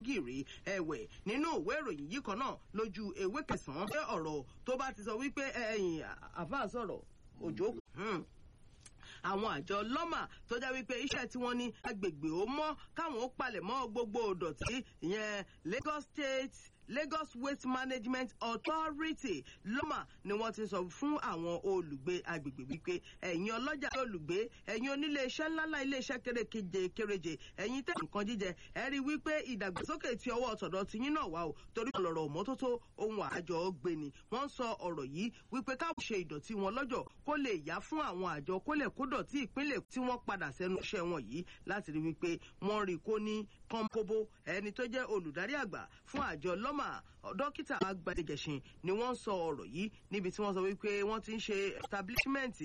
gìrì ẹ̀wẹ̀ nínú ìwé ìròyìn yìí kan náà lójú ewé kẹsàn-án pé ọ̀rọ̀ tó bá ti sọ wípé ẹ̀yìn àfa sọ̀rọ̀ òjò àwọn àjọ lọ́mà tó jẹ́ wípé iṣẹ́ tí wọ́n ní agbègbè ó mọ́ káwọn ó palẹ̀ mọ́ gbogbo ìdọ̀tí ìyẹn Lagos State Lagos Waste Management Authority lọ́mà ni wọ́n ti sọ fún àwọn olùgbé agbègbè wípé ẹ̀yin ọlọ́jà olùgbé ẹ̀yin onílé iṣẹ́ ńláńlá ilé iṣẹ́ kéréje kéréje ẹ̀yin tẹ̀ nǹkan jíjẹ ẹ rí wípé ìdàgbàsókè ti ọwọ́ ọ̀tọ̀dọ̀ ti yín náà wà o torí ọ̀lọ̀rọ̀ mọ́tótó ohun àjọ gbéni wọ́n sọ ọ̀rọ̀ yìí wípé káwọn ṣe ìdọ̀tí wọn lọ́jọ́ kó lè yá fún àwọn àjọ kó lè kó dọ̀tí ìpínlẹ̀ tí wọ́n padà sẹ́nu iṣẹ́ wọn yìí láti rí wípé wọ́n rí kó ní kọ́ńkóbó ẹni tó jẹ́ olùdarí àgbà fún àjọ lọ́mà dókítà agbadegẹ̀sìn ni wọ́n sọ ọ̀rọ̀ yìí níbi tí wọ́n sọ wípé wọ́n ti ń ṣe establishment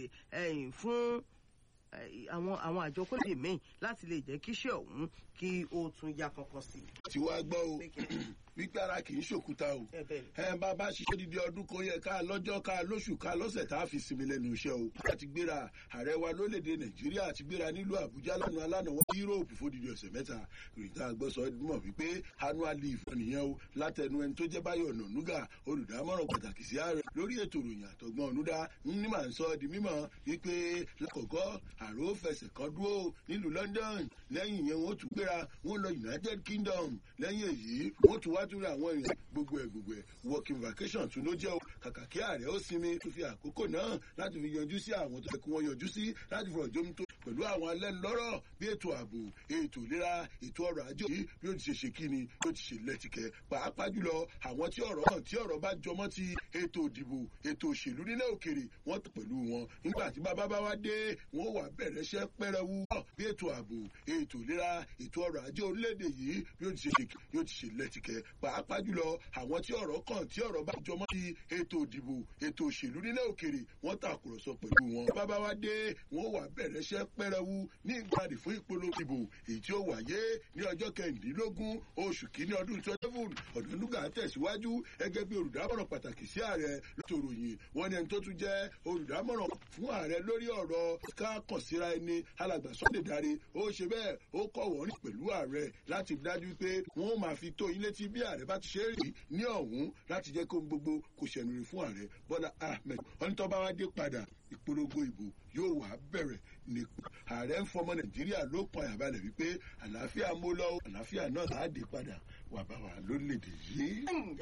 fún àwọn àwọn àjọ kólé míì láti lè jẹ́ kíṣẹ́ ọ̀hún kí ó tún yá kankan sí i. tí wàá gbọ́ o wípé ara kì í ṣòkúta o ẹ bá bá ṣiṣẹ́ dídí ọdún kan yẹ ká lọ́jọ́ ká lóṣù ká lọ́sẹ̀ tá a fi sinmi lẹ́nu iṣẹ́ o. láti gbéra ààrẹ wa lórílẹ̀‐èdè nàìjíríà ti gbéra nílùú àbújá lánàá lánàá wọn yúróòpù fódìdí ọ̀sẹ̀ mẹ́ta ìròyìn tá a gbọ́ sọ mọ̀ wípé annual leave nìyẹn o látẹnu ẹni tó jẹ́ báyọ̀ nànúgà olùdámọ̀ràn pàtàkì sí ààrẹ lórí ètò ìròyìn àtọ̀gbọ́n ọ̀nùdá ní màá ń sọ di mímọ̀ wípé lákọ̀ọ́kọ́ àrò fẹsẹ̀ kan dúró nílùú london lẹ́yìn yẹn wọ́n tún gbéra wọ́n lọ united kingdom lẹ́yìn èyí wọ́n tún wá tún rí àwọn èèyàn gbogbo ẹ̀ gbogbo ẹ̀ working vacation tún ló jẹ́ o kàkà kí ààrẹ ó sinmi tó fi àkókò náà láti fi yanjú sí àwọn tó yẹ kí wọ́n yanjú sí láti fọ̀rọ̀ jómi tó pẹ̀lú àwọn alẹ́nulọ́rọ̀ bí ètò ààbò ètò ìlera ètò ọrọ̀ ajé yìí bí ó ti ṣe ṣe kíni bí ó ti ṣe lẹ́tìkẹ́ pàápàá jùlọ àwọn tí ọ̀rọ̀ hàn tí ọ̀rọ̀ bá jọmọ́ ti ètò ìdìbò ètò òṣèlú nílẹ̀ òkèrè wọ́n tó pẹ̀lú wọn nígbà tí bàbá bá wá dé wọ́n wà bẹ̀rẹ̀ iṣẹ́ pẹ́rẹ́wu bí ètò ààbò ètò ìlera ètò ọrọ̀ ajé orílẹ̀-èdè yìí bí ó ti ṣe bí ó ti ṣe lẹ́tìkẹ́ pàápàá jùlọ àwọn tí ọ̀rọ̀ kàn tí ọ̀rọ̀ bá jọmọ́ ti ètò ìdìbò ètò òṣèlú nílẹ̀ òkèrè wọ́n tàkùrọ̀sọ pẹ̀lú wọn bàbá wá dé wọ́n wà bẹ̀rẹ̀ iṣẹ́ pẹ́rẹ́wu ní ìgbàdì fún ìpolongo ìbò èyí tí ó wáyé ní ọjọ́ kẹrìndínlógún oṣù kínní ọdún twenty seven ọ̀dọ́nùgà tẹ̀síwájú gẹ́gẹ́ bí olùdámọ̀ràn pàtàkì sí ààrẹ lótòrò yìí wọ́n ní ẹni tó tún jẹ́ olùdámọ̀ràn fún ààrẹ lórí ọ̀rọ̀ ká kàn síra ẹni alàgbà Sunday Dare ó ṣe bẹ́ẹ̀ ó kọ̀ wọ́n rìn pẹ̀lú ààrẹ láti dájú pé wọ́n máa fi tó yín létí bí ààrẹ bá ti ṣe é rí ní ọ̀hún láti jẹ́ kó gbogbo kò ṣẹ̀nù rí fún ààrẹ Bọ́lá Ahmed ọ̀nìtọ́ bá wá dé padà ìpolongo ìbò yóò wá bẹ̀rẹ̀ ní ààrẹ ń fọmọ nàìjíríà ló pọn àyàbalẹ̀ wípé àlàáfíà mú lọ àlàáfíà náà á dé padà wà bá wà lórílẹ̀‐èdè yìí.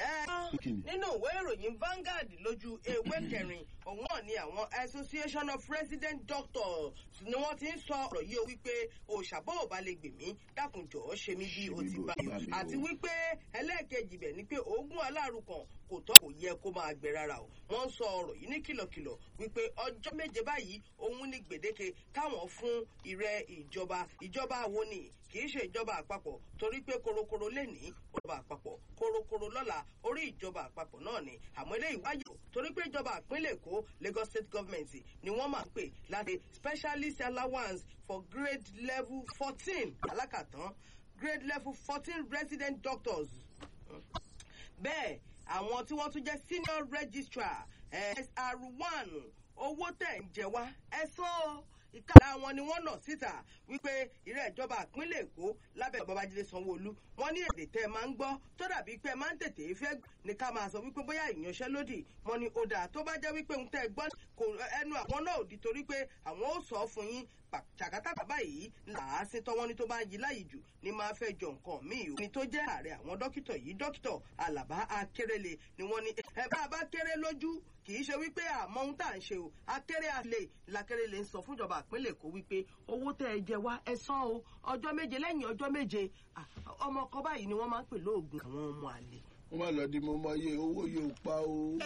nínú ìwé ìròyìn Vanguard lójú ewé kẹrin òun náà ni àwọn Association of Resident Doctors ni wọ́n ti ń sọ ọ̀rọ̀ yìí o wípé òṣàbọ̀ ò bá lè gbè mí dákunjọ́ ṣe mí bí o ti bá yọ àti wípé ẹlẹ́ẹ̀kejì bẹ̀ ni pé oògùn aláàrùn kan kò tọ́ kò yẹ kó máa gbẹ rárá o wọ́n ń sọ ọ̀rọ̀ yìí ní kìlọ̀kìlọ̀ wípé ọjọ́ méje báyìí òun ní gbèdéke káwọn fún ìrẹ ìjọba ìjọba wo ni kì í ṣe ìjọba àpapọ̀ torí pé korokoro lè ní ìjọba àpapọ̀ korokoro lọ́la orí ìjọba àpapọ̀ náà ni àmọ́ eléyìí wáyé torí pé ìjọba ìpínlẹ̀ Èkó Lagos State Government ni wọ́n máa ń pè láti specialist allowance for grade level fourteen alákàtán grade level fourteen resident doctors bẹ́ẹ̀ àwọn tí wọ́n tún jẹ́ senior registrar SR one owó tẹ̀ ń jẹ wá ẹ sọ ọ́ ìkàlà wọn ni wọ́n nà síta wípé ìrẹ́ ìjọba ìpínlẹ̀ Èkó lábẹ́ Babájídé Sanwó-Olú wọ́n ní èdè tẹ́ ẹ máa ń gbọ́ tó dàbí pé ẹ máa ń tètè fẹ́ ní ká máa sọ wípé bóyá ìyanṣẹ́lódì wọ́n ní ó dáa tó bá jẹ́ wípé ń tẹ́ ẹ gbọ́ kò ẹnu àwọn náà ò di torí pé àwọn ó sọ fún yín ṣàkátà bàbá yìí làásìn tọ́wọ́n ní tó bá ń yí láyìí jù ní máa fẹ́ jọ nǹkan míì o. ní tó jẹ́ ààrẹ àwọn dókítà yìí dókítà Àlàbá Akérèlé ni wọ́n ní ẹ bá a bá kéré lójú kì í ṣe wípé àmọ́ ohun tá à ń ṣe o akéré àlè làkérèlé ń sọ fúnjọba ìpínlẹ̀ Èkó wípé owó tẹ́ ẹ jẹ wá ẹ san o ọjọ́ méje lẹ́yìn ọjọ́ méje ọmọ ọkọ báyìí ni wọ́n máa ń pè lóògùn àwọn ọmọ àlè wọ́n máa lọ di mo mọ iye owó yóò pa o.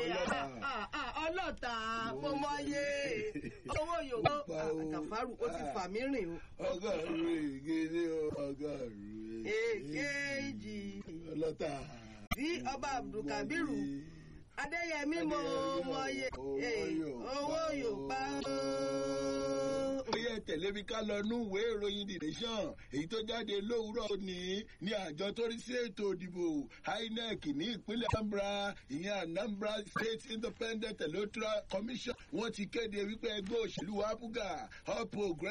ọlọ́ta mo mọ iye owó yóò pa o. àgàfàrù ó ti fà mí rìn o. ọgọ́rùn-ún ègèdè ọgọ́rùn-ún èkejì. ọlọ́ta. sí ọba abdulkabiru adéyẹmí mo mọ iye owó yóò pa o ó yẹ tẹ̀lé mi ká lọ nú ìwé ìròyìn the nation èyí tó jáde lówùúrọ̀ òní ní àjọ tó rí sí ètò ìdìbò INEC ní ìpínlẹ̀ Anambra ìyẹn Anambra State Independent Electoral Commission wọ́n ti kéde wípé ẹgbẹ́ òṣèlú abuga All Progressives